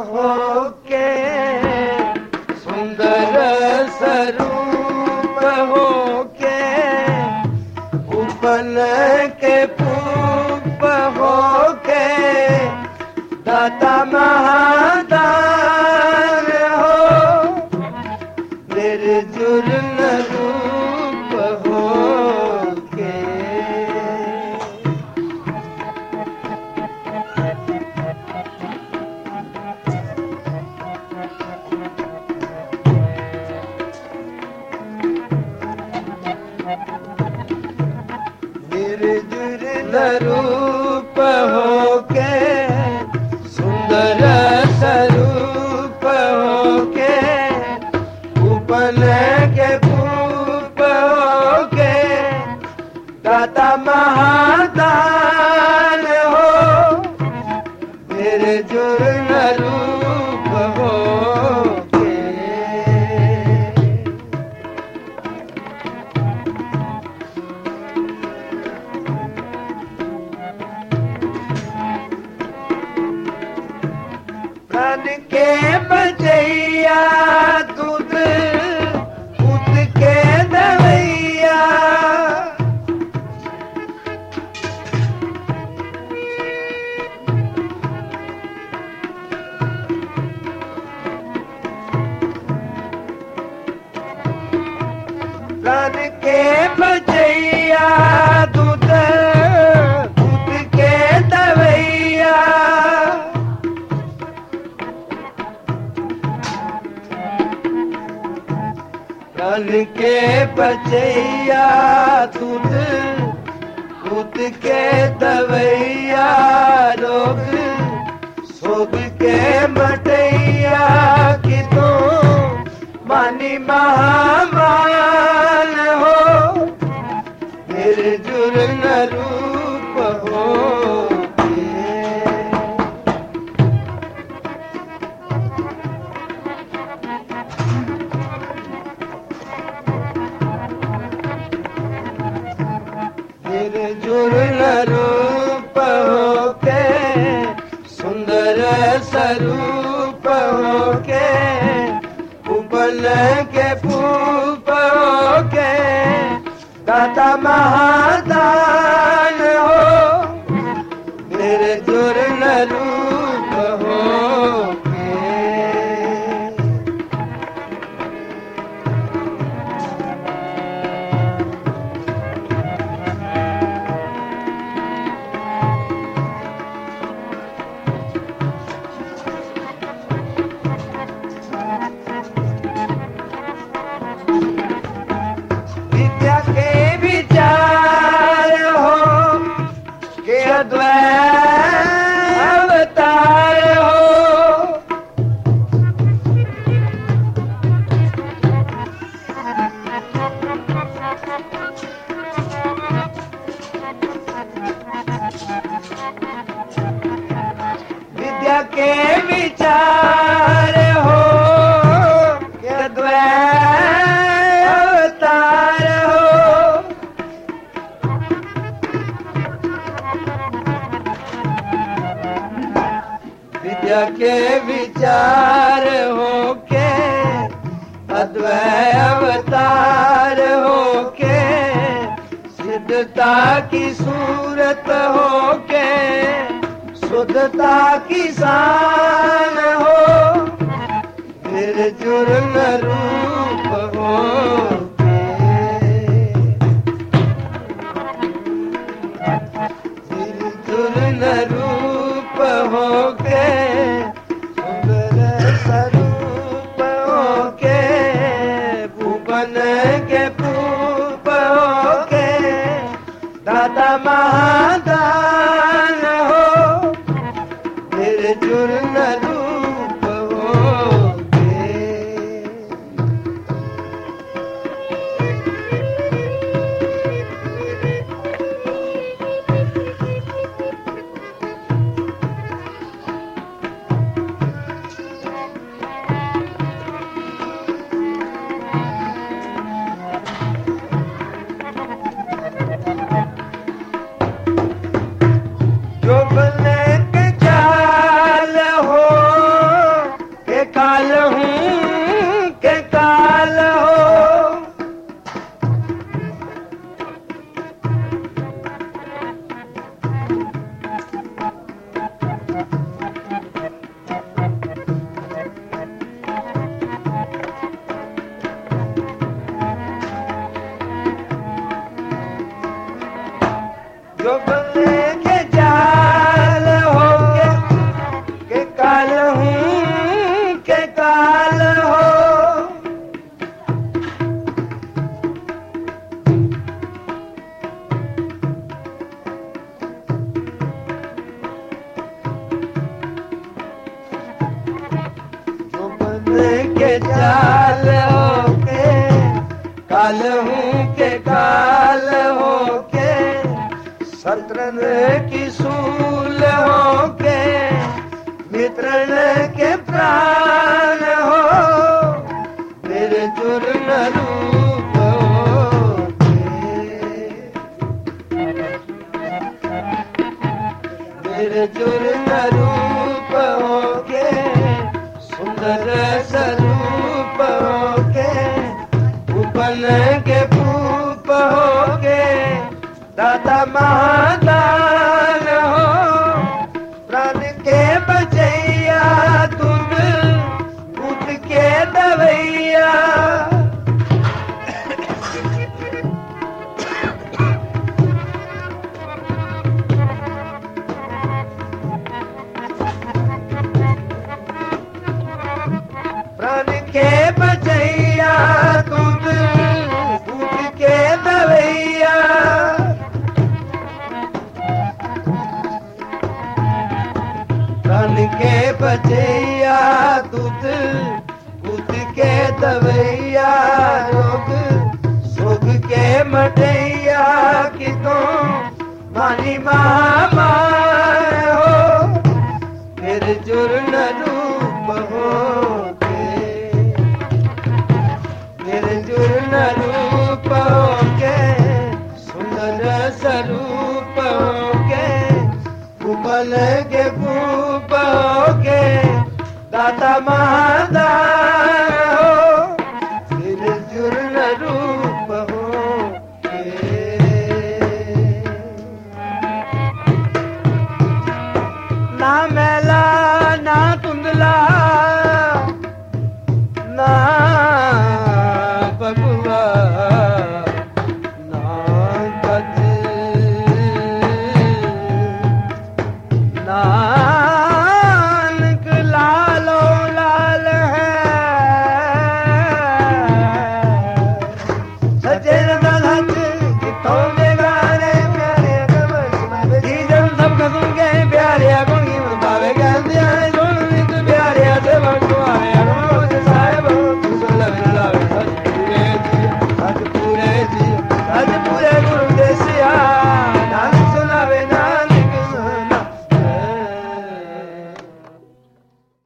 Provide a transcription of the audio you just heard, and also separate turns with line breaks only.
होके सुंदर स्वरूप होके उपन के पूप होके दाता महादान हो निर्जुल रूप होके निर्जुल रूप होके सुंदर स्वरूप होके उपन के पूप होके दाता महादान हो निर्जुल रूप होके प्राण के बचैया दूध दूध के दवैया प्राण के बचैया दूध दूध के दवैया प्राण के बचैया दूध दूध के दवैया रोग सोग के मटैया कि तू मानी महामान हो निर्जुल न रूप हो निर्जुल न रूप होके सुंदर स्वरूप होके उपल के पूप होके दाता महादान हो निर्जुल न रूप होके विद्या के विचार हो के अद्वैत अवतार हो विद्या के विचार हो के अद्वैत अवतार हो विद्या के विचार होके अद्वैत अवतार होके सिद्धता की सूरत होके शुद्धता की शान हो निर्जुल रूप होके निर्जुल रूप होके सुंदर स्वरूप होके भुवन के पूप होके दादा महादान हो निर्जुल रूप होके चाल होके काल हूँ के काल होके शत्रन की सूल होके मित्रन के प्राण हो मेरे चूर्ण रूप होके मेरे चूर्ण रूप होके सुंदर स्वरूप होके उपन के पूप होके दादा महादान हो प्राण के बचैया तुम उठ के दवैया प्राण के बचैया तुम उठ के दवैया प्राण के बचैया दूध उठ के दवैया रोग सुख के मटैया कि तुम मानी मामा हो फिर जुर्न रूप हो फिर जुर्न रूप हो के सुंदर स्वरूप हो के उपल के भूप हो के दाता महादान हो फिर जुर्न रूप हो के ना मैला ना कुंदला ना बबुआ ना गज ना